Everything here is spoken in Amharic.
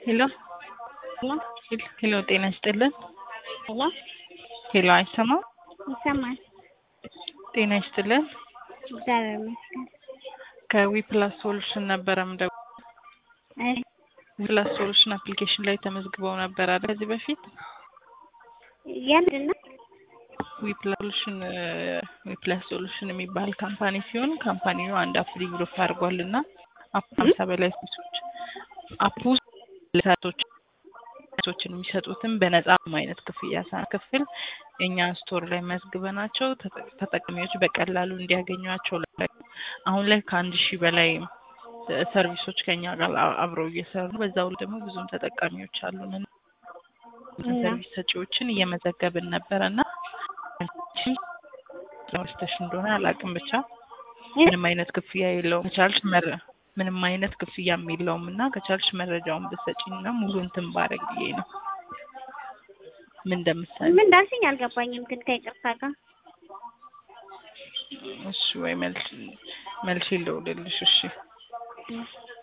ሄሎ ሄሎ ሄሎ፣ ጤና ይስጥልን። ሄሎ ሄሎ፣ አይሰማም? ይሰማል? ጤና ይስጥልን። እግዚአብሔር ይመስገን። ከዊፕላስ ሶሉሽን ነበረ ምደው እሺ ዊፕላስ ሶሉሽን አፕሊኬሽን ላይ ተመዝግበው ነበር አይደል? ከዚህ በፊት የምንድን ነው? ዊፕላስ ሶሉሽን ዊፕላስ ሶሉሽን የሚባል ካምፓኒ ሲሆን ካምፓኒው አንድ አፕ ዲቨሎፕ አድርጓል እና አፕ ሀምሳ በላይ ሴቶች አፕ ውስጥ ለሴቶች ሴቶችን የሚሰጡትን በነጻ አይነት ክፍያ ሳንከፍል እኛ ስቶር ላይ መዝግበናቸው ተጠ- ተጠቃሚዎች በቀላሉ እንዲያገኟቸው ላይ አሁን ላይ ከአንድ ሺህ በላይ ሰርቪሶች ከኛ ጋር አ- አብረው እየሰሩ ነው። በዛው ላይ ደግሞ ብዙም ተጠቃሚዎች አሉን እና እና? ሰርቪስ ሰጪዎችን እየመዘገብን ነበረ እና ረስተሽ እንደሆነ አላውቅም ብቻ ምንም አይነት ክፍያ የለውም። ከቻልሽ መረ ምንም አይነት ክፍያም የለውም እና ከቻልሽ መረጃውን ብትሰጪኝ እና ሙሉ እንትን ባረግ ብዬ ነው። ምን እንደምትሰሪ ምን እንዳልሽኝ አልገባኝም፣ ግን ከይቅርታ ጋር እሺ ወይ መልሽ መልሽ ልደውልልሽ። እሺ እሺ